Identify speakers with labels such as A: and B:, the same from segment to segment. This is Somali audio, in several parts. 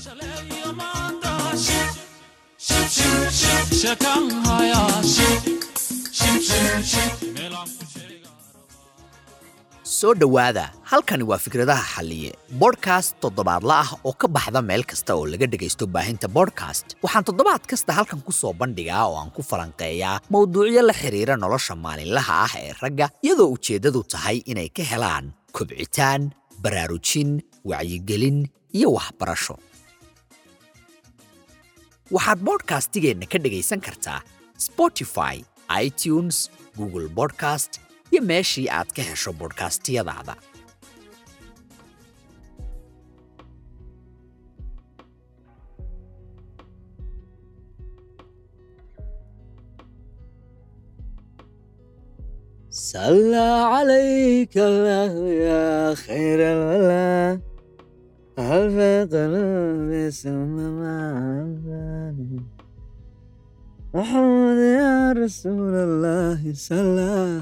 A: soo dhowaada halkani waa fikradaha xalliye bodhkast toddobaadla ah oo ka baxda meel kasta oo laga dhegaysto baahinta bodhkast waxaan toddobaad kasta halkan ku soo bandhigaa oo aan ku falanqeeyaa mowduucyo la xidhiira nolosha maalinlaha ah ee ragga iyadoo ujeeddadu tahay inay ka helaan kobcitaan baraarujin wacyigelin iyo waxbarasho waxaad bodhkastigeenna ka dhegaysan kartaa spotify itunes google bodcast iyo meeshii aad ka hesho bodhkastiyadaada
B: صلى عليك الله يا خير الولا ألف قلب ثم معبد محمد يا رسول الله صلى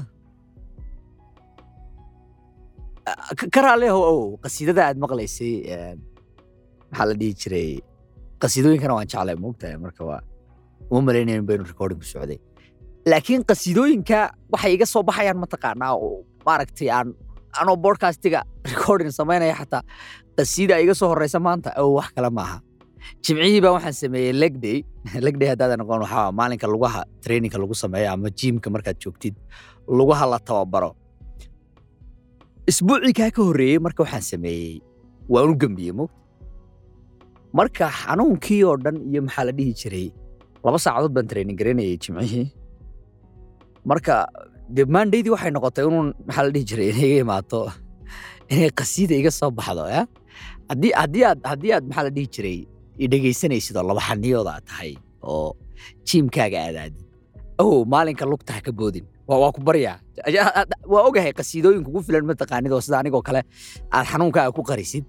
A: karaaleho ow qasiidada aad maqlaysay maxaa la dhihi jiray qasiidooyinkana waan jeclay moogtahay marka waa uma malaynayn baynu recording ku socday laakiin qasiidooyinka waxay iga soo baxayaan mataqaanaa oo maaragtay aan anoo bodcastiga recording samaynaya xataa qasiida iga soo horeysa maanta ow wax kale maaha jimcihii baa waxaan sameeyey legday legday haddaadan noqon waxaa maalinka lugaha traininka lagu sameeyo ama jiimka markaad joogtid lugaha la tababaro isbuucii kaa ka horreeyey marka waxaan sameeyey waan u gembiyey mogta marka xanuunkii oo dhan iyo maxaa la dhihi jiray laba saacadood baan training garaynayay jimcihii marka dee maandaydii waxay noqotay inuun maxaa la dhihi jiray inay iga imaato inay qasiida iga soo baxdo ya haddii haddii aad haddii aad maxaa la dhihi jiray i dhegaysanaysid oo laba xaniyooda aad tahay oo jiimkaaga aadaadid ow maalinka lugta ha ka boodin waa waa ku baryaa waa ogahay qasiidooyin kugu filan mataqaanid oo sida anigoo kale aad xanuunkaaga ku qarisid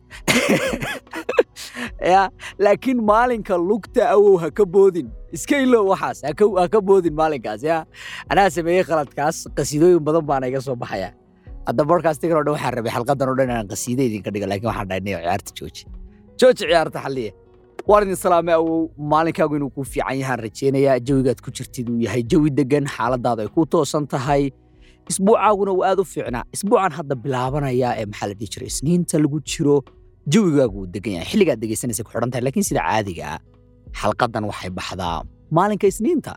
A: ya laakiin maalinka lugta awow ha ka boodin iska ilow waxaas ha ka- ha ka boodin maalinkaas ya anaa sameeyey khaladkaas qasiidooyin badan baana iga soo baxaya hadda bodcastigan oo dhan waxaan rabay xalqadan oo dhan inaan qasiida idinka dhigo laakiin waxaan dhahay niyo ciyaarta jooji jooji ciyaarta xalliye waan idin salaamay awow maalinkaagu inuu kuu fiican yahaan rajaynayaa jawigaad ku jirtid uu yahay jawi degan xaaladaadu ay ku toosan tahay isbuucaaguna uu aad u fiicnaa isbuucan hadda bilaabanaya ee maxaa la dhihi jiray isniinta lagu jiro jawigaagu uu degan yahay xilligaad dhegaysanaysa ku xidhan tahay laakiin sida caadiga ah xalqadan waxay baxdaa maalinka isniinta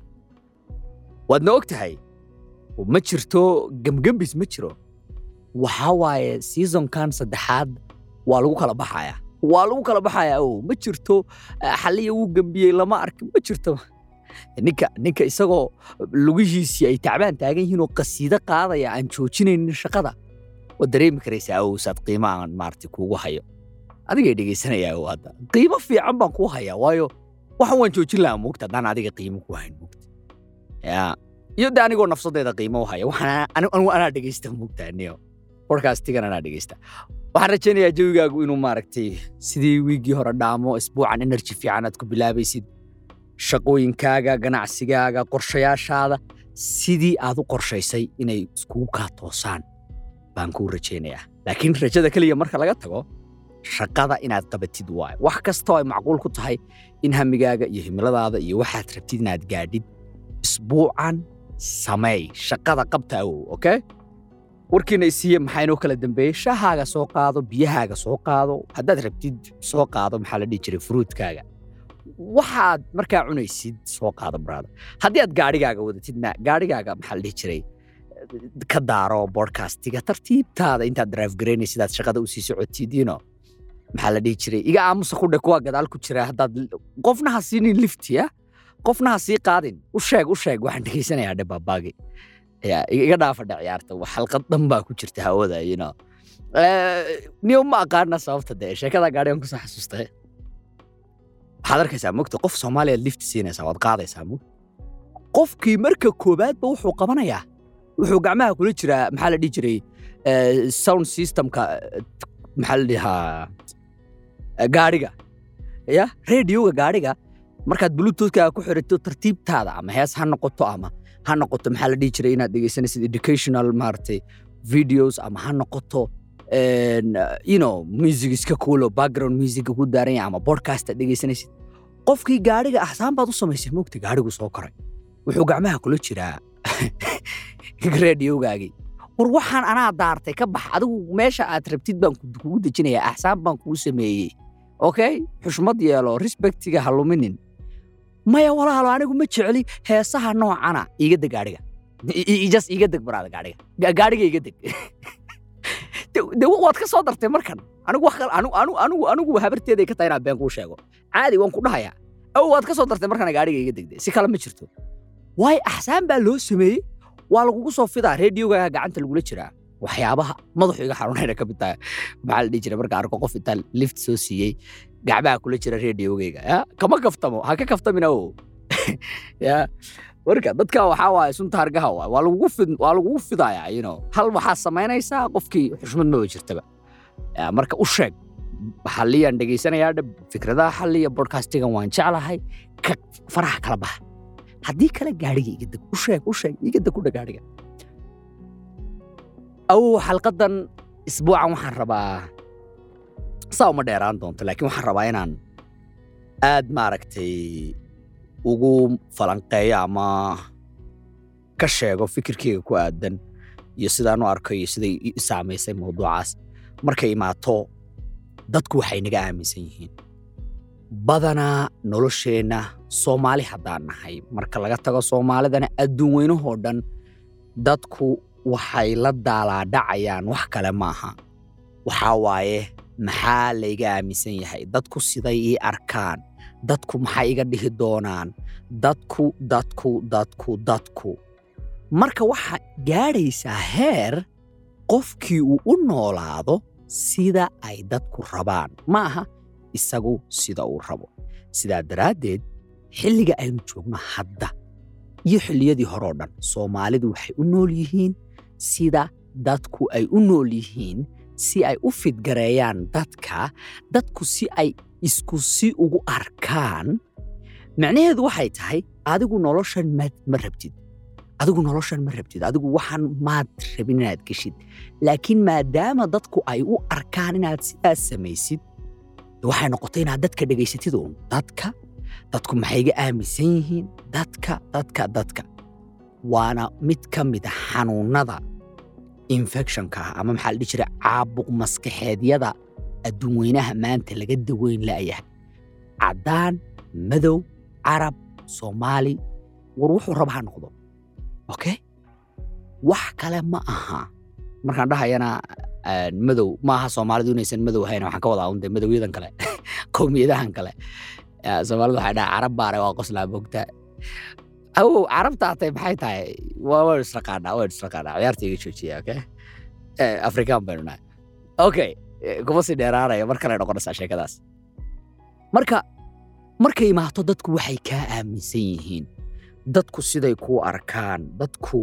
A: waadna og tahay ma jirto gemgembis ma jiro waxaa waaye seasonkan saddexaad waa lagu kala baxaya waa lagu kala baxaya ow ma jirto eh, xalliya wuu gembiyey lama arkin ma jirto ninka ninka isagoo lugihiisii ay tacbaan taagan yihiin oo qasiido qaadaya aan joojinaynin shaqada waad dareemi karaysaa ow saad qiimo aan maaragtay kuugu hayo adigay dhegaysanaya ow hadda qiimo fiican baan kuu hayaa waayo waxan waan joojin lahaa moogta haddaan adiga qiimo ku hayn moogta ya iyo de anigoo nafsadeeda qiimo u haya waxaan anigu anigu anaa dhegaysta moogta niyo bodcastigan anaa dhegaysta waxaan rajaynayaa jawigaagu inuu maaragtay sidii wiiggii hore dhaamo isbuucan energy fiican aad ku bilaabaysid shaqooyinkaaga ganacsigaaga qorshayaashaada sidii aad u qorshaysay inay iskugu kaa toosaan baan kuu rajaynayaa laakiin rajada keliya marka laga tago shaqada inaad qabatid waaye wax kastoo ay macquul ku tahay in hamigaaga iyo himiladaada iyo waxaad rabtid inaad gaadhid isbuucan sameey shaqada qabta awow okay warkiina isiiye maxaa inoo kala dambeeyey shahaaga soo qaado biyahaaga soo qaado haddaad rabtid soo qaado maxaa la dhihi jiray furuudkaaga waxaad markaa cunaysid soo qaado brada haddii aad gaadhigaaga wadatidna gaadhigaaga maxaa la dhihi jiray ka daaro bodcastiga tartiibtaada intaad drive garaynaysid aad shaqada usii socotid you know maxaa la dhihi jiray iga aamusa ku dhe kuwa gadaal ku jira haddaad qofna ha siinin lifti ya qofna ha sii qaadin u sheeg u sheeg waxaan dhegaysanayaa dhe baabaagi ya iga dhaafa dhe ciyaarta wax xalqad dhan baa ku jirta hawada you know niyo ma aqaana sababta dee sheekada gaadhigan kusoo xasuustay waxaad arkaysaa mogta qof soomaaliyaad lifti siinaysaa waad qaadaysaa mog qofkii marka koowaadba wuxuu qabanayaa wuxuu gacmaha kula jiraa maxaa la dhihi jiray eh, sound systemka eh, maxaa la dhihaa eh, gaadhiga ya radioga gaadhiga markaad bluetoothkaaga ku xirato tartiibtaada ama hees ha noqoto ama ha noqoto maxaa la dhihi jiray inaad dhegeysanaysid educational maaragtay videos ama ha noqoto een, you know music iska cool oo background music ku daaran yahay ama podcast aad dhegaysanaysid qofkii gaadhiga axsaan baad u samaysay moogta gaadhigu soo koray wuxuu gacmaha kula jiraa radiogaagii war waxaan anaa daartay ka bax adigu meesha aad rabtid baan ku- kugu dejinayaa axsaan baan kuu sameeyey okay xushmad yeelo respectiga ha luminin maya walaalo anigu ma jecli heesaha noocana iga deg gaadhiga I- i- just iga deg baraada gaadhiga Ga- gaadhiga iga deg De- de waad ka soo dartay markan anigu wax kale anigu anigu anigu anigu habarteeday ka tahay inaan been kuu sheego caadi waan ku dhahayaa aw waad ka soo dartay markana gaadhiga iga degde si kale ma jirto waayo axsaan baa loo sameeyey waa lagugu soo fidaa reediyoga gacanta lagula jiraa waxyaabaha madaxu iga xanuunayna ka mid tahay maxaa la dhihi jiray marka arko qof intaa lift soo siiyey gacmaha kula jira reediyogeyga ya kama kaftamo ha ka kaftamina o ya marka dadka waxaa waaye sunta hargaha waay waa lagugu fid waa lagugu fidayaa you know hal waxaa samaynaysaa qofkii xushmad maba jirtaba Ya, marka u sheeg xalliyaan dhegaysanayaa dhab fikradaha xalliya bodcastigan waan jeclahay ka faraha kala baxa haddii kale gaadhiga iga deg u sheeg u sheeg iga deg kudha gaadhiga awow xalqadan isbuucan waxaan rabaa saa uma dheeraan doonto laakiin waxaan rabaa inaan aad maaragtay ugu falanqeeyo ama ka sheego fikirkeyga ku aadan iyo sidaan u arko iyo siday i i saamaysay mawduucaas markay imaato dadku waxay naga aaminsan yihiin badanaa nolosheenna soomaali haddaan nahay marka laga tago soomaalidana adduun weynahoo dhan dadku waxay la daalaadhacayaan wax kale maaha waxaa waaye maxaa layga aaminsan yahay dadku siday ii arkaan dadku maxay iga dhihi doonaan dadku dadku dadku dadku marka waxaa gaadhaysaa heer qofkii uu u noolaado sida ay dadku rabaan ma aha isagu sida uu rabo sidaa daraaddeed xilliga aynu joogno hadda iyo xilliyadii horeo dhan soomaalidu waxay u nool yihiin sida dadku ay u nool yihiin si ay u fidgareeyaan dadka dadku si ay isku si ugu arkaan macnaheedu waxay tahay adigu noloshan ma ma rabtid adigu noloshan ma rabtid adigu waxaan maad rabin inaad geshid laakiin maadaama dadku ay u arkaan inaad sidaas samaysid waxay noqotay inaad dadka dhegaysatid uun dadka dadku maxay iga aaminsan yihiin dadka dadka dadka waana mid ka mid a xanuunnada infectionka ah ama maxaa la dhihi jiray caabuq maskaxeedyada adduun weynaha maanta laga daweyn la'yahay caddaan madow carab soomaali war wuxuu raba ha noqdo okay wax kale ma aha markaan dhahayana ah, madow ma aha soomaalidu inaysan madow ahayn waxaan ka wadaa unde madowyadan kale qowmiyadahan kale Ah, soomaalidu waxay dhaha carab baare waa qoslaa bogta awow carabta atay maxay tahay waa waan israqaanaa waan israqaanaa ciyaarta iga joojiya okay Eh, afrikaan baynu nahay okay eh, kuma sii dheeraanaya mar kale noqonaysaa sheekadaas marka markay imaato dadku waxay kaa aaminsan yihiin dadku siday kuu arkaan dadku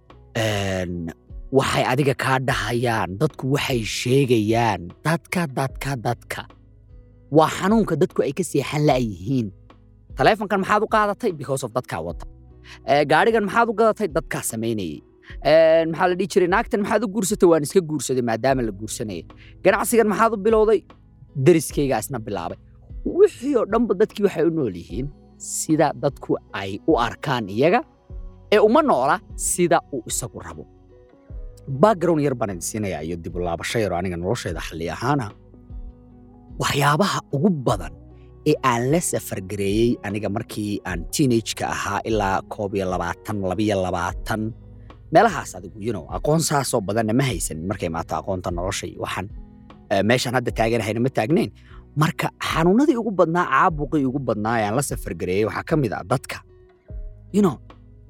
A: een, waxay adiga kaa dhahayaan dadku waxay sheegayaan dadka dadka dadka waa xanuunka dadku ay ka seexan la'yihiin taleefonkan maxaad u qaadatay because of dadkaa wata Eh, gaadhigan maxaad u gadatay dadkaa samaynayay Eh, maxaa la dhihi jiray naagtan maxaad u guursatay waan iska guursaday maadaama la guursanayay ganacsigan maxaad u bilowday deriskaygaa isna bilaabay wixii oo dhanba dadkii waxay u nool yihiin sida dadku ay u arkaan iyaga ee uma noola sida uu isagu rabo background yar baan idin siinayaa iyo dib u laabasho yaro aniga noloshayda xalli ahaana waxyaabaha ugu badan ee aan la safargareeyey aniga markii aan teenage-ka ahaa ilaa koob iyo labaatan labiyo labaatan meelahaas adigu you know aqoon saasoo badanna ma haysan markay imaato aqoonta nolosha iyo waxaan eh, meeshaan hadda taaganahayna ma taagnayn marka xanuunadii ugu badnaa caabuqii ugu badnaa ee aan la safargareeyey waxaa ka mid ah dadka you know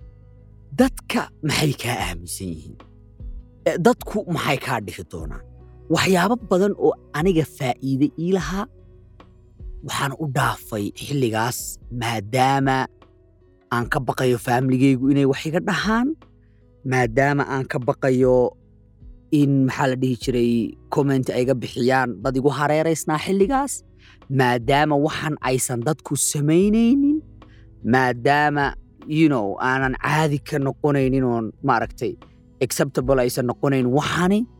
A: dadka maxay kaa aaminsan yihiin Eh, dadku maxay kaa dhihi doonaan waxyaabo badan oo aniga faa'iide ii lahaa waxaan u dhaafay xilligaas maadaama aan ka baqayo faamiligaygu inay wax iga dhahaan maadaama aan ka baqayo in maxaa la dhihi jiray comment ay iga bixiyaan dad igu hareeraysnaa xilligaas maadaama waxan aysan dadku samaynaynin maadaama you know aanan caadi ka noqonaynin oon maaragtay acceptable aysan noqonayn waxani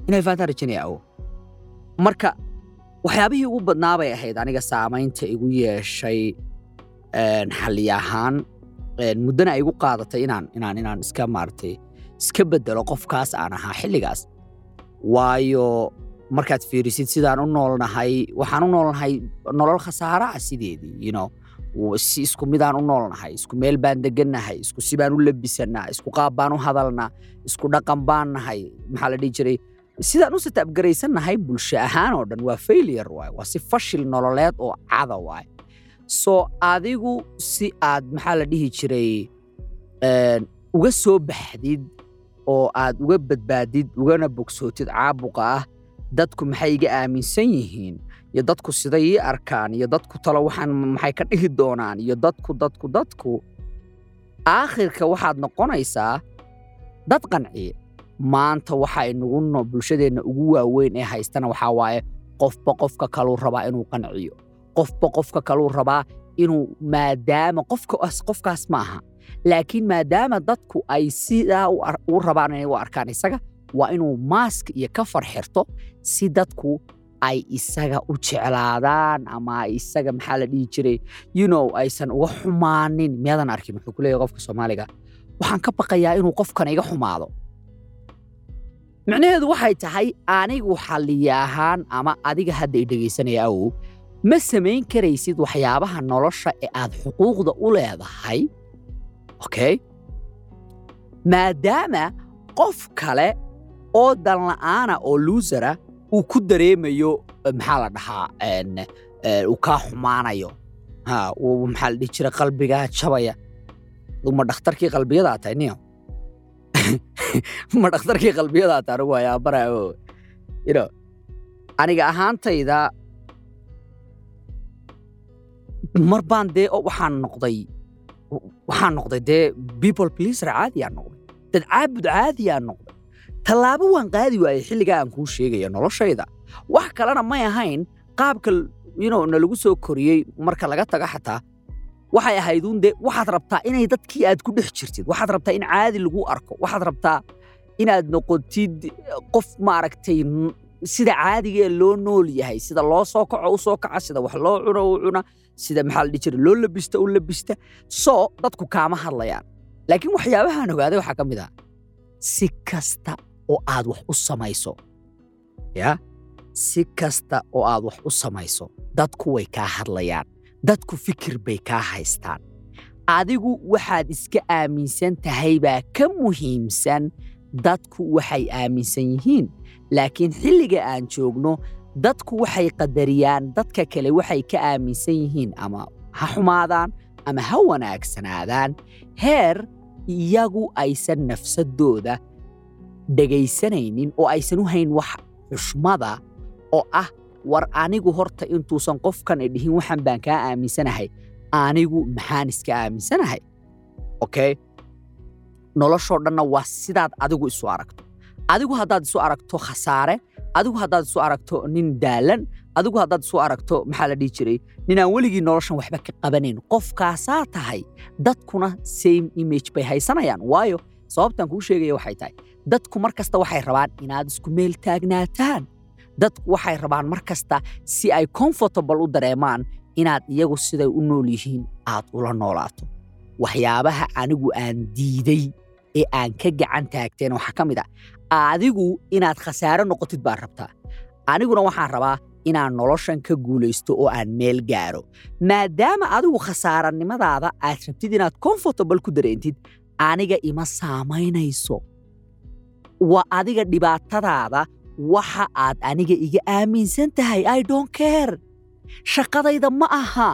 A: inay fahantaan rajaynaya awo marka waxyaabihii ugu badnaa bay ahayd aniga saamaynta igu yeeshay een, xalli ahaan een, muddana ay igu qaadatay inaan inaan inaan iska maaragtay iska bedelo qofkaas aan ahaa xilligaas waayo markaad fiirisid sidaan u noolnahay waxaan u noolnahay nolol khasaara ah sideedii you know w- si isku midaan u noolnahay isku meel baan degannahay isku si baan u labisannaa isku qaab baan u hadalnaa isku dhaqan baan nahay maxaa la dhihi jiray sidaan u sataabgaraysannahay bulsho ahaan oo dhan waa failure waay waa si fashil nololeed oo cada waay so adigu si aad maxaa la dhihi jiray een, uga soo baxdid oo aad uga badbaadid ugana bogsootid caabuqa ah dadku maxay iga aaminsan yihiin iyo dadku siday ii arkaan iyo dadku talo waxaan maxay ka dhihi doonaan iyo dadku dadku dadku aakhirka waxaad noqonaysaa dad qanciye maanta waxa inagu no bulshadeenna ugu waaweyn ee haystana waxaa waaye qofba qofka kaluu rabaa inuu qanciyo qofba qofka kaluu rabaa inuu maadaama qofka qofkaas ma aha laakiin maadaama dadku ay sidaa u ar- u rabaan inay u arkaan isaga waa inuu maask iyo ka farxirto si dadku ay isaga u jeclaadaan ama ay isaga maxaa la dhihi jiray you know aysan uga xumaanin miyaadan arkin wuxuu ku leeyahay qofka soomaaliga waxaan ka baqayaa inuu qofkan iga xumaado micnaheedu waxay tahay anigu xalliye ahaan ama adiga hadda i dhegaysanaya awow ma samayn karaysid waxyaabaha nolosha ee aad xuquuqda u leedahay okay maadaama qof kale oo danla'aana oo luusara uu ku dareemayo eh, maxaa la dhahaa en, eh, uu kaa xumaanayo ha uu maxaa la dhihi jira qalbigaa jabaya ma dhakhtarkii qalbiyadaa tahay niyo ma dhakhtarkii qalbiyadaa tahay anigu waa yaabara o you know aniga ahaantayda mar baan dee o- waxaan noqday waxaan noqday dee people pleaser caadiyaan noqday dad caabud caadiyaan noqday tallaabo waan qaadi waayey xilligaa aan kuu sheegaya noloshayda wax kalena may ahayn qaabka you know, nalagu soo koriyey marka laga tago xataa waxay ahayduun dee waxaad rabtaa inay dadkii aad ku dhex jirtid waxaad rabtaa in caadi lagu arko waxaad rabtaa inaad noqotid qof maaragtay n- sida caadiga loo nool yahay sida loo soo kaco u soo kaca sida wax loo cuno u cuna sida maxaa la dhihi jiray loo labista u labista soo dadku kaama hadlayaan laakiin waxyaabahaan ogaaday waxaa ka mid ah si kasta oo aad wax u samayso ya si kasta oo aad wax u samayso dadku way kaa hadlayaan dadku fikir bay kaa haystaan adigu waxaad iska aaminsan tahay baa ka muhiimsan dadku waxay aaminsan yihiin laakiin xilliga aan joogno dadku waxay qadariyaan dadka kale waxay ka aaminsan yihiin ama ha xumaadaan ama ha wanaagsanaadaan heer iyagu aysan nafsadooda dhegaysanaynin oo aysan u hayn wax xushmada oo ah war anigu horta intuusan qofkan i dhihin waxan baan kaa aaminsanahay anigu maxaan iska aaminsanahay okay noloshoo dhanna waa sidaad adigu isu aragto adigu haddaad isu aragto khasaare adigu haddaad isu aragto nin daalan adigu haddaad isu aragto maxaa la dhihi jiray ninaan weligii noloshan waxba ka qabanayn qofkaasaa tahay dadkuna same image bay haysanayaan waayo sababtan kuu sheegaya waxay tahay dadku mar kasta waxay rabaan inaad isku meel taagnaataan dadku waxay rabaan mar kasta si ay comfortable u dareemaan inaad iyagu siday u nool yihiin aad ula noolaato waxyaabaha anigu aan diiday ee aan ka gacan taagteen waxaa ka mid ah adigu inaad khasaare noqotid baan rabtaa aniguna waxaan rabaa inaan noloshan ka guulaysto oo aan meel gaaro maadaama adigu khasaaranimadaada aad rabtid inaad comfortable ku dareentid aniga ima saamaynayso waa adiga dhibaatadaada waxa aad aniga iga aaminsan tahay i don't care shaqadayda ma aha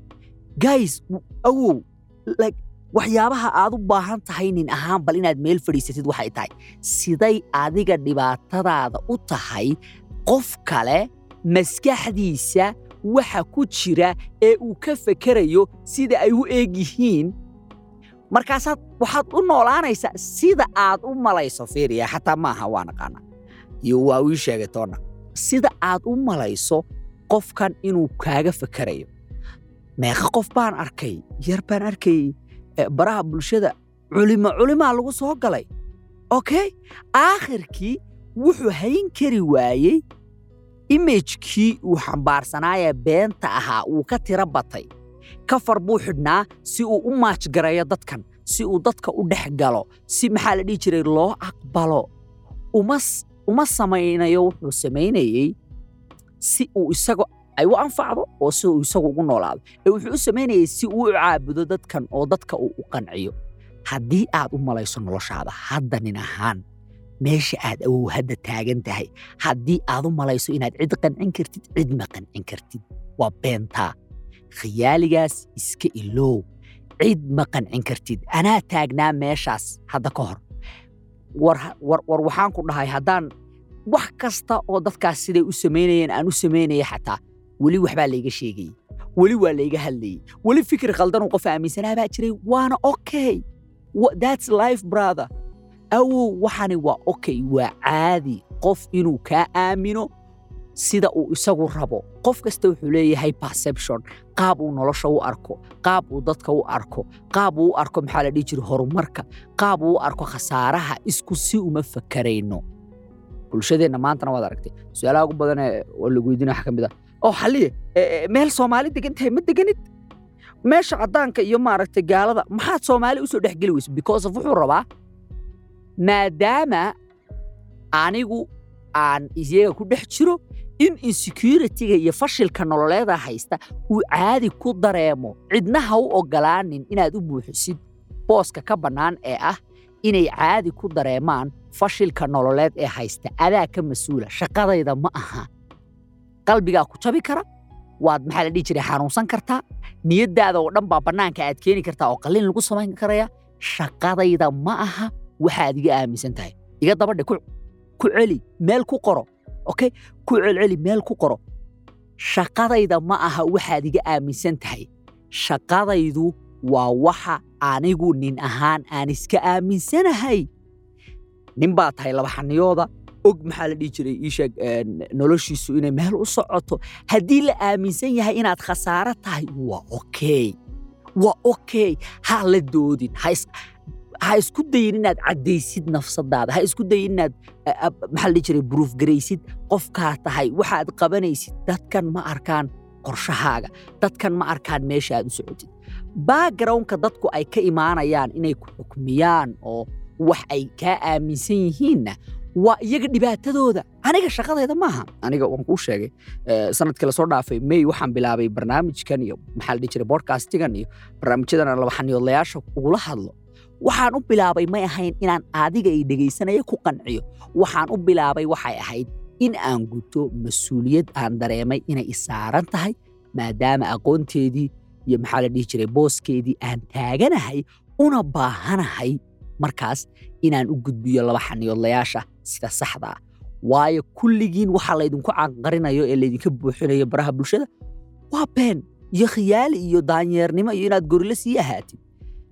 A: guys w- awow like waxyaabaha aad u baahan tahay nin ahaan bal inaad meel fadhiisatid waxay tahay siday adiga dhibaatadaada u tahay qof kale maskaxdiisa waxa ku jira ee uu ka fekerayo sida ay u eeg yihiin markaasaad waxaad u noolaanaysaa sida aad u malayso fiiriya xataa maaha waa naqaana iyo waa uu ii sheegay toonna sida aad u malayso qofkan inuu kaaga fekerayo meeqa qof baan arkay yar baan arkay eh, baraha bulshada culimo culimaa lagu soo galay okay aakhirkii wuxuu hayn kari waayey imajkii uu xambaarsanaaye beenta ahaa uu ka tira batay kafar buu xidhnaa si uu u maajgareeyo dadkan si uu dadka u dhex galo si maxaa la dhihi jiray loo aqbalo uma s- uma samaynayo wuxuu samaynayey si uu isaga ay u anfacdo oo si uu isagu ugu noolaado ee wuxuu u samaynayey si uu u caabudo dadkan oo dadka uu u qanciyo haddii aad u malayso noloshaada hadda nin ahaan meesha aad awow hadda taagan tahay haddii aad u malayso inaad cid qancin kartid cid ma qancin kartid waa beentaa khiyaaligaas iska iloow cid ma qancin kartid anaa taagnaa meeshaas hadda ka hor war, war, war waxaan ku dhahay haddaan wax kasta oo dadkaas siday u samaynayeen aan u samaynaya xataa weli waxbaa layga sheegayey weli waa layga hadlayey weli fikir khaldanuu qof aaminsanaa baa jiray waana okay Wha- that's life brother awow waxani waa okay waa caadi qof inuu kaa aamino sida uu isagu rabo qof kasta wuxuu leeyahay perception qaab uu nolosha u arko qaab uu dadka u arko qaab uu u arko maxaa la dhihi jira horumarka qaab uu u arko khasaaraha isku si uma fakarayno bulshadeenna maantana waad aragtay su-aalaha ugu badan ee oo lagu weydiina waxa ka mid ah oo xalliye e- e, meel soomaali degan tahay ma deganid meesha caddaanka iyo maaragtay gaalada maxaad soomaali usoo dhex geli weysa because of wuxuu rabaa maadaama anigu aan iyaga ku dhex jiro in insecurity-ga iyo fashilka nololeeda haysta uu caadi ku dareemo cidna ha u ogolaanin inaad u buuxisid booska ka bannaan ee ah inay caadi ku dareemaan fashilka nololeed ee haysta adaa ka mas-uula shaqadayda ma aha qalbigaa ku jabi kara waad maxaa la dhihi jiray xanuunsan kartaa niyaddaada oo dhan baa bannaanka aad keeni kartaa oo qalliin lagu samayn karaya shaqadayda ma aha waxaad iga aaminsan tahay iga dabadhe ku ku celi meel ku qoro okay ku celceli meel ku qoro shaqadayda ma aha waxaad iga aaminsan tahay shaqadaydu waa waxa anigu nin ahaan aan iska aaminsanahay nin baa tahay labaxaniyooda og maxaa la dhihi jiray ii sheeg een, noloshiisu inay meel u socoto haddii la aaminsan yahay inaad khasaaro tahay waa okay waa okay ha la doodin ha is- ha isku dayin inaad caddaysid nafsadaada ha isku dayin inaad a- a- maxaa la dhihi jiray proof garaysid qofkaa tahay waxaad qabanaysid dadkan ma arkaan qorshahaaga dadkan ma arkaan meesha aad u socotid backgroundka dadku ay ka imaanayaan inay ku xukmiyaan oo wax ay kaa aaminsan yihiinna waa iyaga dhibaatadooda aniga shaqadayda maaha aniga waan kuu sheegay eh, sanadkii lasoo dhaafay may waxaan bilaabay barnaamijkan iyo maxaa la dhihi jiray bodcastigan iyo barnaamijyadan aan labaxaniyoodlayaasha ugula hadlo waxaan u bilaabay may ahayn inaan adiga ay dhegaysanaya ku qanciyo waxaan u bilaabay waxay ahayd in aan guto mas-uuliyad aan dareemay inay isaaran tahay maadaama aqoonteedii iyo maxaa la dhihi jiray booskeedii aan taaganahay una baahanahay markaas inaan u gudbiyo laba xaniyoodlayaasha sida saxda ah waayo kulligiin waxaa laydinku canqarinayo ee laydinka buuxinayo baraha bulshada waa been iyo khiyaali iyo daanyeernimo iyo inaad gorile sii ahaatid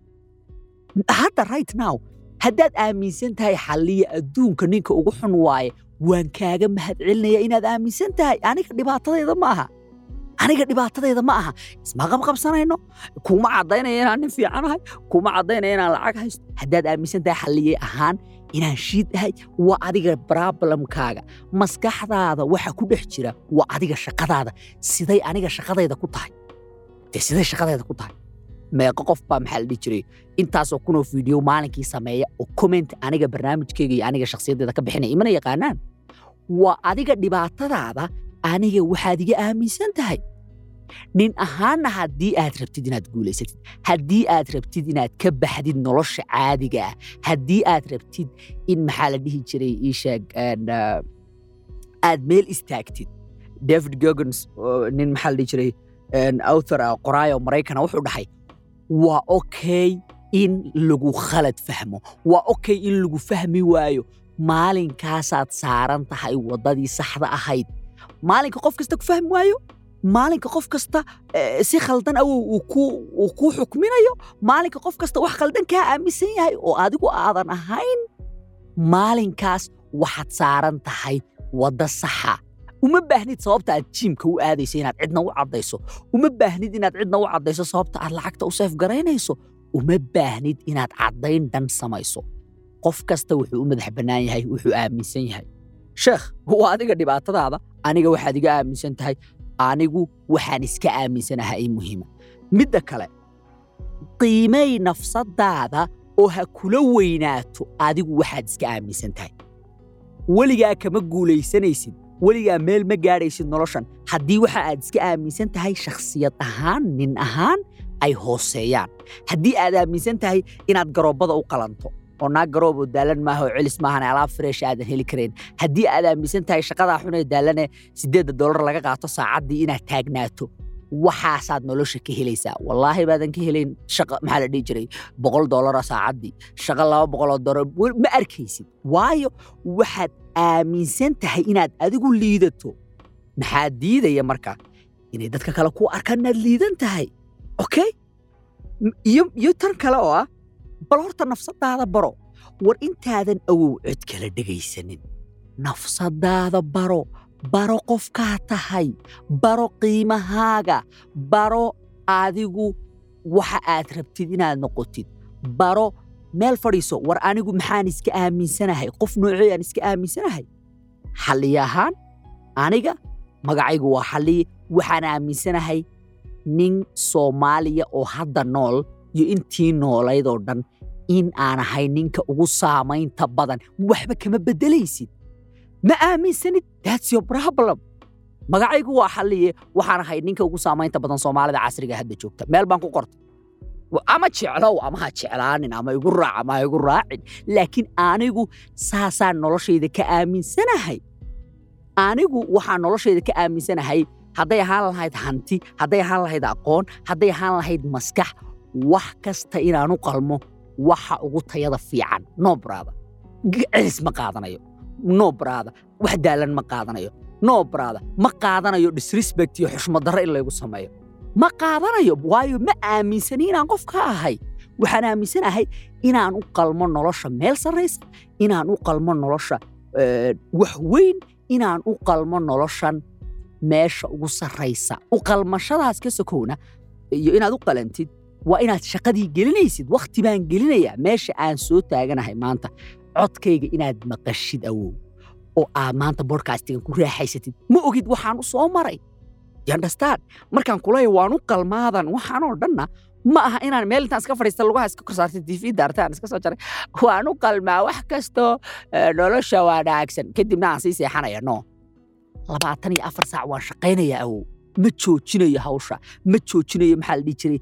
A: hadda right now haddaad aaminsan tahay xalliya adduunka ninka ugu xun waaye waan kaaga mahadcelinaya inaad aaminsan tahay aniga dhibaatadayda ma aha aniga dhibaatadayda ma aha isma qabqabsanayno kuma caddaynaya inaan nin fiicanahay kuma caddaynaya inaan lacag haysto haddaad aaminsan tahay xalliyey ahaan inaan shiid ahay waa adiga problemkaaga maskaxdaada waxa ku dhex jira waa adiga shaqadaada siday aniga shaqadayda ku tahay dee siday shaqadayda ku tahay meeqo qof baa maxaa la dhihi jiray intaasoo kunoo fiidiyo maalinkii sameeya oo comment aniga barnaamijkeyga iyo aniga shakhsiyaddeeda ka bixinaya imana yaqaanaan waa adiga dhibaatadaada aniga waxaad iga aaminsan tahay nin ahaanna haddii aad rabtid inaad guulaysatid haddii aad rabtid inaad ka baxdid nolosha caadiga ah haddii aad rabtid in maxaa la dhihi jiray ii sheeg een, ah, aad meel istaagtid david gogons oo nin maxaa la dhihi jiray een, author ah qoraayo maraykana wuxuu dhahay waa okay in lagu khalad fahmo waa okay in lagu fahmi waayo maalinkaasaad saaran tahay waddadii saxda ahayd maalinka qof kasta ku fahmi waayo maalinka qof kasta eh, si khaldan awow uu ku- uu kuu xukminayo maalinka qof kasta wax khaldan kaa aaminsan yahay oo adigu aadan ahayn maalinkaas waxaad saaran tahay wadda saxa uma baahnid sababta aad jiimka u aadayso inaad cidna u caddayso uma baahnid inaad cidna u caddayso sababta aad lacagta u seef garaynayso uma baahnid inaad caddayn dhan samayso qof kasta wuxuu u madax bannaan yahay wuxuu aaminsan yahay sheekh waa adiga dhibaatadaada aniga waxaad iga aaminsan tahay anigu waxaan iska aaminsanaha ay muhiima midda kale qiimay nafsadaada oo ha kula weynaato adigu waxaad iska aaminsan tahay weligaa kama guulaysanaysid weligaa meel ma gaadhaysid noloshan haddii waxa aad iska aaminsan tahay shakhsiyad ahaan nin ahaan ay hooseeyaan haddii aad aaminsan tahay inaad garoobbada u qalanto oo naag garoob oo daalan maaha oo celis maahan alaab fresh aadan heli karayn haddii aad aaminsan tahay shaqadaa xun ee daalane siddeedda dollar laga qaato saacaddii inaad taagnaato waxaasaad nolosha ka helaysaa wallaahi baadan ka helayn shaqa maxaa la dhihi jiray boqol dollara saacaddii shaqa laba boqoloo dollar ma arkaysid waayo waxaad aaminsan tahay inaad adigu liidato maxaa diidaya marka inay dadka kale ku arkaan inaad liidan tahay okay iyo iyo tan kale oo ah bal horta nafsadaada baro war intaadan awow cod kala dhegaysanin nafsadaada baro baro qofkaa tahay baro qiimahaaga baro adigu waxa aad rabtid inaad noqotid baro meel fadhiiso war anigu maxaan iska aaminsanahay qof noocee aan iska aaminsanahay xalliye ahaan aniga magacaygu waa xalliye waxaan aaminsanahay nin soomaaliya oo hadda nool iyo intii noolaydoo dhan in aan ahay ninka ugu saamaynta badan waxba kama beddelaysid ma aaminsanid that's your problem magacaygu waa xalliye waxaan ahay ninka ugu saamaynta badan soomaalida casriga hadda joogta meel baan ku qortay ama jeclow ama ha jeclaanin ama igu raac ama ha igu raacin laakiin anigu saasaan noloshayda ka aaminsanahay anigu waxaan noloshayda ka aaminsanahay hadday ahaan lahayd hanti hadday ahaan lahayd aqoon hadday ahaan lahayd maskax wax kasta inaan u qalmo waxa ugu tayada fiican no brada celis ma qaadanayo no brada wax daalan ma qaadanayo no brada ma qaadanayo disrespect iyo xushmad darre in laygu sameeyo ma qaadanayo waayo ma aaminsani inaan qof ka ahay waxaan aaminsanahay inaan u qalmo nolosha meel sarraysa inaan u qalmo nolosha wax weyn inaan u qalmo noloshan meesha ugu sarraysa u qalmashadaas ka sokowna iyo inaad u qalantid waa inaad shaqadii gelinaysid wakhti baan gelinayaa meesha aan soo taaganahay maanta codkayga inaad maqashid awow oo aad maanta bodkastigan ku raaxaysatid ma ogid waxaan u soo maray yandhastaan markaan kuleeya waan u qalmaadan waxaanoo dhanna ma aha inaan meel intaan iska fadhiista lugaha iska korsaartay tv daartaan iska soo jaray waan u qalmaa wax kastoo nolosha waa dhaagsan kadibna aan sii seexanaya no labaatan iyo afar saac waan shaqaynayaa awow ma joojinayo hawsha ma joojinayo maxaa la dhihi jiray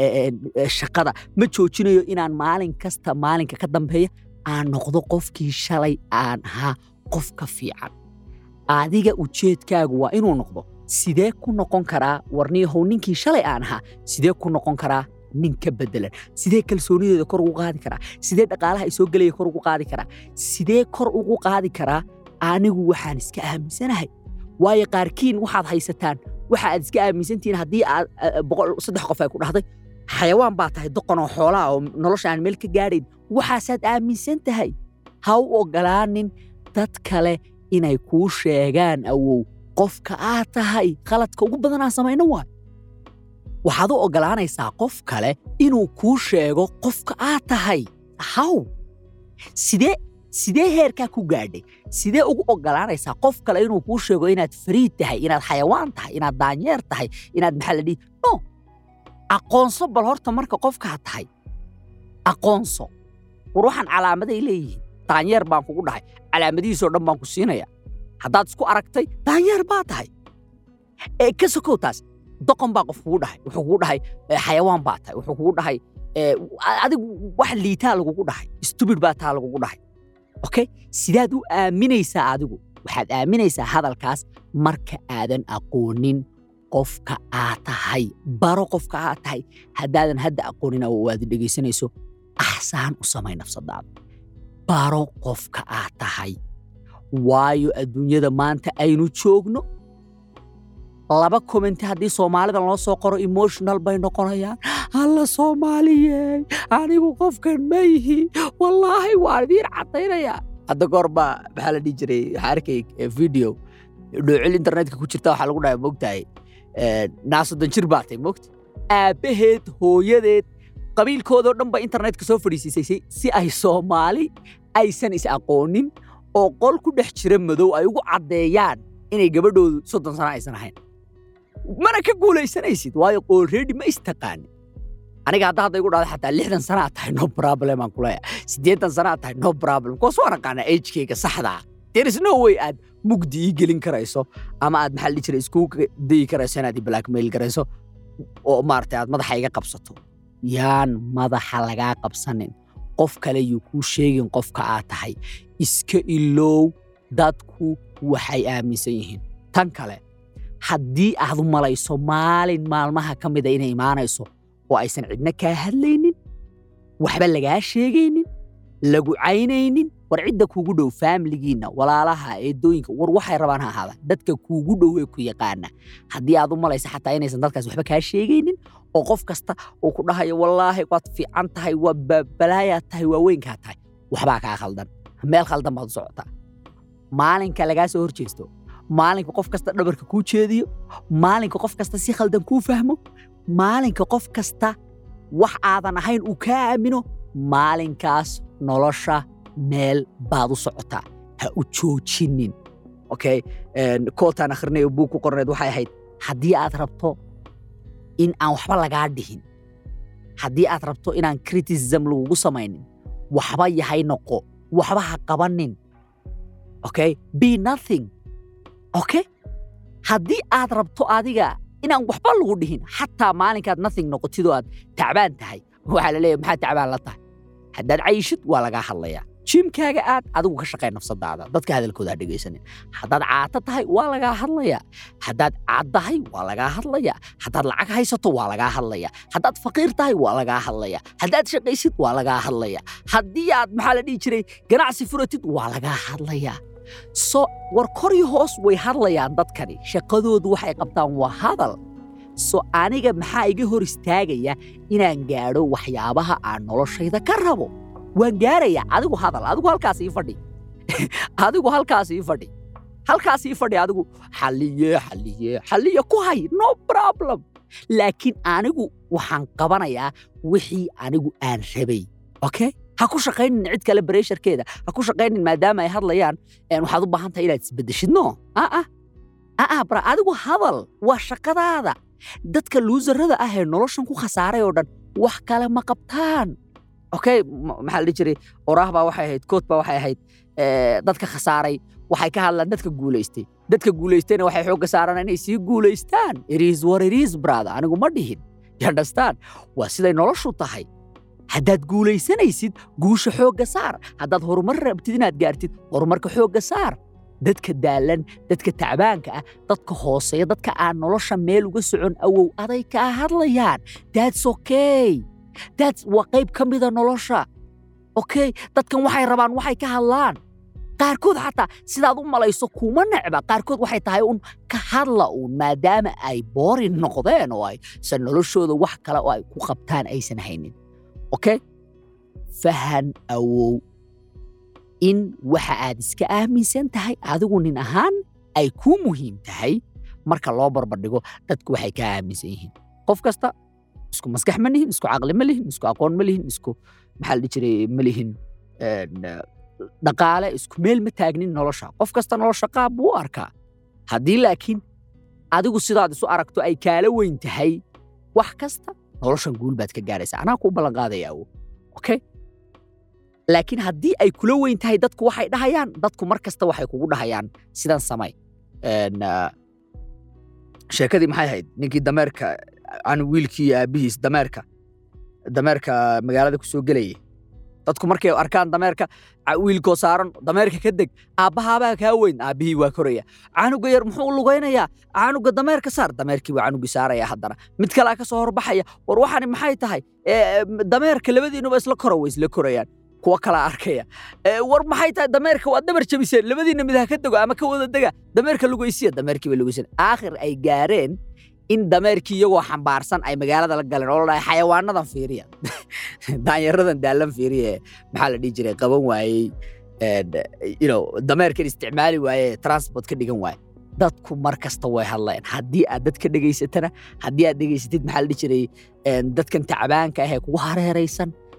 A: shaqada ma joojinayo inaan maalin kasta maalinka ka dambeeya aan noqdo qofkii shalay aan ahaa qof ka fiican adiga ujeedkaagu waa inuu noqdo sidee ku noqon karaa warniyahow ninkii shalay aan ahaa sidee ku noqon karaa nin ka beddelan sidee kalsoonideeda kor ugu qaadi karaa sidee dhaqaalaha ay soo gelaya kor ugu qaadi karaa sidee kor ugu qaadi karaa anigu waxaan iska aaminsanahay waayo qaarkiin waxaad haysataan waxa aad iska aaminsantihiin haddii aad boqol saddex qof ay ku dhahday xayawaan baa tahay doqon oo xoolaa oo nolosha aan meel ka gaadhayn waxaasaad aaminsan tahay ha u oggolaanin dad kale inay kuu sheegaan awow qofka aad tahay khaladka ugu badan aan samayno waay waxaad u oggolaanaysaa qof kale inuu kuu sheego qofka aad tahay haw sidee sidee heerkaa ku gaadhay sidee ugu oggolaanaysaa qof kale inuu kuu sheego inaad fariid tahay inaad xayawaan tahay inaad daanyeer tahay inaad maxaa la dhihi no aqoonso bal horta marka qofkaad tahay aqoonso war waxaan calaamaday leeyihiin daanyeer baan kugu dhahay calaamadihiisoo dhan baan ku siinaya haddaad isku aragtay daanyeer baa tahay ee ka sokow taas doqon baa qof kugu dhahay wuxuu kugu dhahay xayawaan baa tahay wuxuu kugu dhahay adigu wax liitaa lagugu dhahay stubid baa taa lagugu dhahay okay sidaad u aaminaysaa adigu waxaad aaminaysaa hadalkaas marka aadan aqoonin qofka aad tahay baro qofka aad tahay haddaadan hadda aqoonin oo aad dhegaysanayso axsaan u samay nafsadaada baro qofka aad tahay waayo adduunyada maanta aynu joogno laba commenti haddii soomaalidan loo soo qoro emotional bay noqonayaan alla soomaaliyey anigu qofkan ma yihi wallaahi waan idiin caddaynayaa hadda goor baa maxaa la dhihi jiray waxaa arkay video dhoocil internetka ku jirta waxaa lagu dhahay mogtahay naasodon jir baa tahay mogta aabbaheed hooyadeed qabiilkoodoo dhan ba internetka soo fadhiisiisay si ay soomaali aysan is aqoonin oo qol ku dhex jira madow ay ugu caddeeyaan inay gabadhoodu soddon sano aysan ahayn mana ka guulaysanaysid waayo already ma istaqaanin aniga hadda hadda igu dhahda xataa lixdan sana aad tahay no problem aan kuleeya siddeetan sana aad tahay no problem kuwaas waan aqaanaa agekeyga saxda ah there is no way aad mugdi ii gelin karayso ama aad maxaa la dhihi jiray iskugu dayi karayso inaad i blackmail garayso oo maaragtay aad madaxa iga qabsato yaan madaxa lagaa qabsanin qof kale yuu kuu sheegin qofka aad tahay iska ilow dadku waxay aaminsan yihiin tan kale haddii aad u malayso maalin maalmaha ka mida inay imaanayso oo aysan cidna kaa hadlaynin waxba lagaa sheegaynin lagu caynaynin war cidda kuugu dhow faamiligiinna walaalaha eedooyinka war waxay rabaan ha ahaadaan dadka kuugu dhowee ku yaqaana haddii aad u malaysa xataa inaysan dadkaas waxba kaa sheegaynin oo qof kasta uu ku dhahayo wallaahi waad fiican tahay waa balaayaad tahay waa weynkaa tahay waxbaa kaa khaldan meel khaldan baad u socotaa maalinka lagaa soo hor jeesto maalinka qof kasta dhabarka kuu jeediyo maalinka qof kasta si khaldan kuu fahmo maalinka qof kasta wax aadan ahayn uu kaa aamino maalinkaas nolosha meel baad u socotaa ha u joojinin okay kootaan akhrinay oo buug ku qorneed waxay ahayd haddii aad rabto in aan waxba lagaa dhihin haddii aad rabto inaan criticism lagugu samaynin waxba yahay noqo waxba ha qabanin okay be nothing okay haddii aad rabto adiga inaan waxba lagu dhihin xataa maalinkaad nothing noqotidoo aad tacbaan tahay waxaa la leeyahay maxaad tacbaan la tahay haddaad cayishid waa lagaa hadlayaa jimkaaga aad adigu ka shaqay nafsadaada dadka hadalkooda ha dhegaysanin haddaad caato tahay waa lagaa hadlayaa haddaad caad tahay waa lagaa hadlayaa haddaad lacag haysato waa lagaa hadlayaa haddaad faqiir tahay waa lagaa hadlayaa haddaad shaqaysid waa lagaa hadlayaa haddii aad maxaa la dhihi jiray ganacsi furatid waa lagaa hadlayaa so war kor iyo hoos way hadlayaan dadkani shaqadoodu waxay qabtaan waa hadal so aniga maxaa iga hor istaagaya inaan gaadho waxyaabaha aan noloshayda ka rabo waan gaarayaa adigu hadal adigu halkaas ii fadhi adigu halkaas ii fadhi halkaas ii fadhi adigu xalliye xalliye xalliye ku hay no problem laakiin anigu waxaan qabanayaa wixii anigu aan rabay okay ha ku shaqaynin cid kale bareesharkeeda ha ku shaqaynin maadaama ay hadlayaan waxaad u baahan tahay inaad isbeddeshid no aa aa bara adigu hadal waa shaqadaada dadka luusarada ah ee noloshan ku khasaaray oo dhan wax kale ma qabtaan okay maxaa la dhihi jiray oraah baa waxay ahayd kood baa waxay ahayd dadka khasaaray waxay ka hadlaan dadka guulaystay dadka guulaystayna waxay xoogga saaraan inay sii guulaystaan iris war iris brother anigu ma dhihin you understand waa siday noloshu tahay haddaad guulaysanaysid guusha xoogga saar haddaad horumar rabtid inaad gaartid horumarka xoogga saar dadka daalan dadka tacbaanka ah dadka hooseeya dadka aan nolosha meel uga socon awow aday kaa hadlayaan that's okay that's waa qayb ka mida nolosha okay dadkan waxay rabaan waxay ka hadlaan qaarkood xataa sidaad u malayso kuma necba qaarkood waxay tahay un ka hadla uun maadaama ay boorin noqdeen oo aysan noloshooda wax kale oo ay ku qabtaan aysan haynin okay fahan awow in waxa aad iska aaminsan tahay adigu nin ahaan ay kuu muhiim tahay marka loo barbardhigo dadku waxay kaa aaminsan yihiin qof kasta isku maskax ma lihin isku caqli ma lihin isku aqoon ma lihin isku maxaa la dhihi jiray ma lihin dhaqaale isku meel ma taagnin nolosha qof kasta nolosha qaab buu u arkaa haddii laakiin adigu sidaad isu aragto ay kaala weyn tahay wax kasta noloshan guul baad ka gaaraysaa anaa kuu ballan qaadaya awo okay laakiin haddii ay kula weyn tahay dadku waxay dhahayaan dadku mar kasta waxay kugu dhahayaan sidan samay sheekadii maxay ahayd ninkii dameerka an wiilkii iyo aabbihiis dameerka dameerka magaalada ku soo gelayay dadku markay arkaan dameerka wiilkoo saaran dameerka ka deg aabbahaabaa kaa weyn aabbihii waa koraya canuga yar muxuu lugaynayaa canuga dameerka saar dameerkii waa canugii saaraya haddana mid kalaa ka soo horbaxaya war waxani maxay tahay dameerka labadiinuba isla koro way isla korayaan kuwa kalaa arkaya war maxay tahay dameerka waa dabar jabiseen labadiinna mid ha ka dego ama ka wada dega dameerka lugaysiya dameerkiiba lugaysan aakhir ay gaareen in dameerkii iyagoo xambaarsan ay magaalada la galeen oo la dhahay xayawaanadan fiiriya daanyaradan daalan fiiriya maxaa la dhihi jiray qaban waayey dameerkan isticmaali waaye transport ka dhigan waaye dadku mar kasta way hadlayaan haddii aad dadka dhegaysatana haddii aad dhegaysatid maxaa la dhihi jiray dadkan tacbaanka ah ee kugu hareeraysan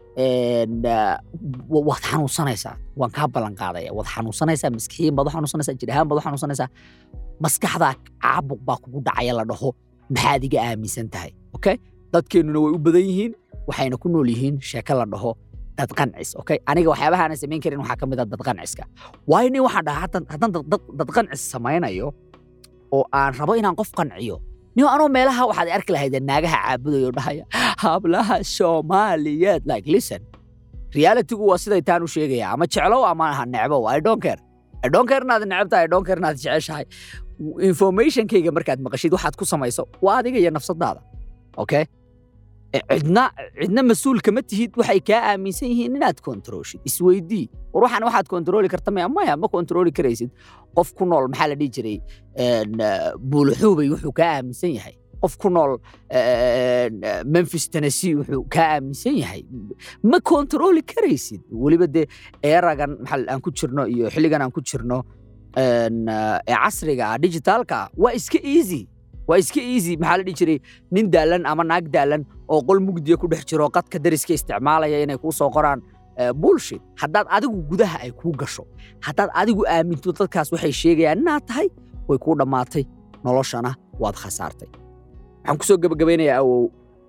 A: een, ah, wa- waad xanuunsanaysaa waan kaa ballan qaadaya waad xanuunsanaysaa maskixiin baad u xanuunsanaysaa jir ahaan baad u xanuunsanaysaa maskaxdaa caabuq baa kugu dhacaya la dhaho maxaad iga aaminsan tahay okay dadkeennuna way u badan yihiin waxayna ku nool yihiin sheeko la dhaho dad qancis okay aniga waxyaabaha aanan samayn karin waxaa ka mid ah dad qanciska waayo nin waxaan dhahaa haddaan haddaan dad- dad- dad qancis samaynayo oo aan rabo inaan qof qanciyo nin anoo meelaha waxaad arki lahayd naagaha caabudayo oo dhahaya hablaha soomaaliyeed like listen realitygu waa siday taan u sheegaya ama jeclow ama ha necbow i don't care i don't care inaad necebtahay i don't care inaad jeceshahay informationkayga markaad maqashid waxaad ku samayso waa adiga iyo nafsadaada okay E, cidna cidna mas-uul kama tihid waxay kaa aaminsan yihiin inaad kontrooshid isweydii war waxaan waxaad kontrooli karta maya maya ma kontrooli karaysid qof ku nool maxaa la dhihi jiray een, ah, buuluxuubay wuxuu kaa aaminsan yahay qof ku nool een, ah, memphis tennessee wuxuu kaa aaminsan yahay ma kontrooli karaysid weliba dee eeragan maxaa aan ku jirno iyo xilligan aan ku jirno een, ah, ee casriga ah digitaalka ah waa iska easy waa iska easy maxaa la dhihi jiray nin daalan ama naag daalan oo qol mugdiya ku dhex jiro qadka dariska isticmaalaya inay kuu soo qoraan eh, bullshit haddaad adigu gudaha ay kuu gasho haddaad adigu aaminto dadkaas waxay sheegayaan inaad tahay way kuu dhammaatay noloshana waad khasaartay waxaan ku soo gebagabaynayaa awow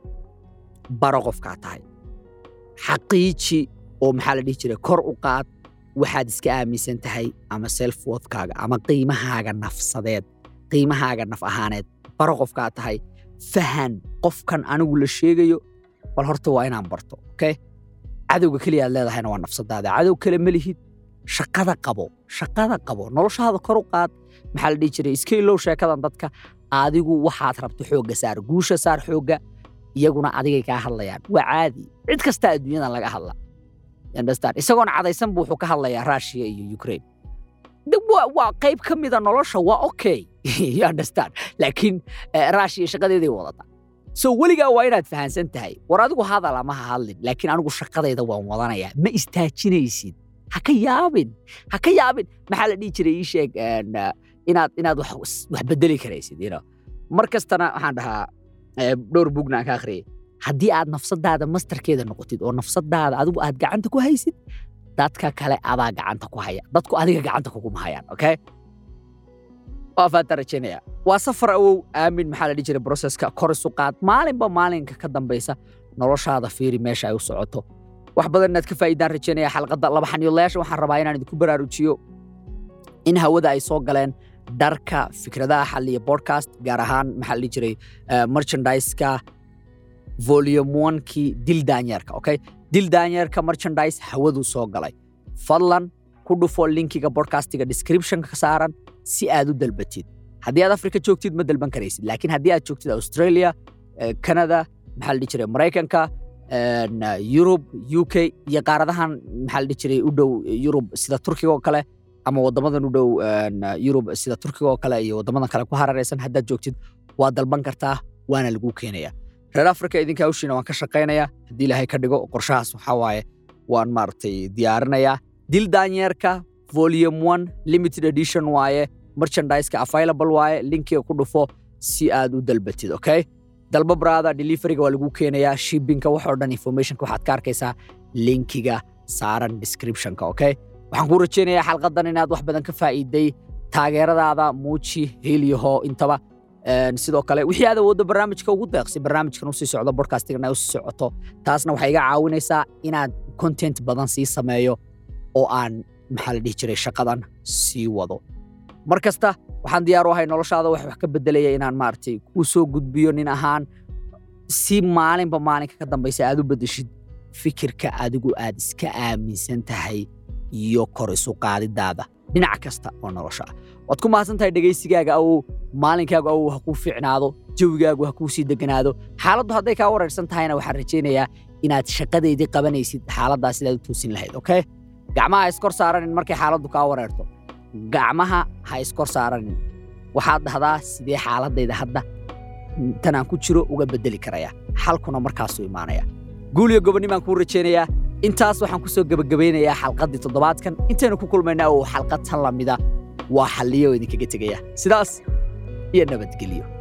A: baro qofkaa tahay xaqiiji oo maxaa la dhihi jiray kor u qaad waxaad iska aaminsan tahay ama self worthkaaga ama qiimahaaga nafsadeed qiimahaaga naf ahaaneed baro qofkaa tahay fahan qofkan anigu la sheegayo bal horta waa inaan barto okay cadowga keliya aad leedahayna waa nafsadaada cadow kale ma lihid shaqada qabo shaqada qabo noloshaada kor u qaad maxaa la dhihi jiray iska ilow sheekadan dadka adigu waxaad rabto xoogga saar guusha saar xoogga iyaguna adigay kaa hadlayaan waa caadi cid kasta adduunyadan laga hadla You understand? isagoona cadaysan buu wuxuu ka hadlayaa russia iyo ukraine De, waa waa qayb ka mida nolosha waa okay you understand laakiin eh, russia shaqadeeday wadata so weligaa waa inaad fahansan tahay war adigu hadal ama ha hadlin laakiin anigu shaqadayda waan wadanayaa ma istaajinaysid ha ka yaabin ha ka yaabin maxaa la dhihi jiray ii sheeg een, ah, inaad inaad wax wax bedeli karaysid you know mar kastana waxaan dhahaa eh, dhowr bugna aan ka akhriyay haddii aad nafsadaada mastarkeeda noqotid oo nafsadaada adigu aad gacanta ku haysid dadka kale adaa gacanta ku haya dadku adiga gacanta kuguma hayaan okay waa faanta rajaynaya waa safar awow aamin maxaa la dhihi jiray broseska kor isu qaad maalinba maalinka ka dambaysa noloshaada fiiri meesha ay u socoto wax badan inaad ka faa'iidaan rajaynaya xalqadda laba xaniilayaasha waxaan rabaa inaan idinku baraarujiyo in hawada ay soo galeen dharka fikradaha xalliya podcast gaar ahaan maxaa la dhihi jiray eh, merchandise-ka volume one-kii dil daanyeerka okay dil daanyeerka merchandise hawadu soo galay fadlan ku dhufo linkiga podcastiga descriptionka ka saaran si aad u dalbatid haddii aad afrika joogtid ma dalban karaysid laakiin haddii aad joogtid australia eh, canada maxaa la dhihi jiray maraykanka een, eh, yurub u k iyo qaaradahan maxaa la dhihi jiray u dhow yurub sida turkiga oo kale ama wadamadan u dhow een, eh, yurub sida turkiga oo kale iyo wadamadan kale ku hararaysan haddaad joogtid waa dalban kartaa waana lagu keenaya reer africa idinka hawshiina waan ka shaqaynayaa haddii ilaahay ka dhigo qorshahaas waxaa waaye waan maaragtay diyaarinayaa dil daanyeerka volume one limited edition waaye merchandise-ka available waaye linkiga ku dhufo si aad u dalbatid okay dalba brada deliveryga waa lagu keenayaa shippingka waxoo dhan informationka waxaad ka arkaysaa linkiga saaran descriptionka okay waxaan kuu rajaynayaa xalqadan inaad wax badan ka faa'iiday taageeradaada muuji heliyaho intaba Een, sidoo kale wixii aad awooddo barnaamijka ugu deeqsi barnaamijkan usii socdo podcastigana ay usii socoto taasna waxay iga caawinaysaa inaad content badan sii sameeyo oo aan maxaa la dhihi jiray shaqadan sii wado mar kasta waxaan diyaar u ahay noloshaada wax wax ka bedelaya inaan maaragtay kuu soo gudbiyo nin ahaan si maalinba maalinka ka dambaysa aad u bedeshid fikirka adigu aad iska aaminsan tahay iyo kor isu qaadidaada dhinac kasta oo nolosha ah waad ku mahadsan tahay dhegaysigaaga awow maalinkaagu awow ha kuu fiicnaado jawigaagu ha kuu sii deganaado xaaladdu hadday kaa wareersan tahayna waxaan rajaynayaa inaad shaqadeydii qabanaysid xaaladdaas sidaad u toosin lahayd okay gacmaha ha iskor saaranin markay xaaladdu kaa wareerto gacmaha ha iskor saaranin waxaad dhahdaa sidee xaaladayda hadda tanaan ku jiro uga bedeli karaya xalkuna markaasuu imaanaya guul iyo gobonnimaan kuu rajaynayaa intaas waxaan ku soo gebagabaynayaa xalqaddii toddobaadkan intaynu ku kulmayna oo xalqad tan lamida waa xalliyo idinkaga tegaya sidaas iyo nabadgelyo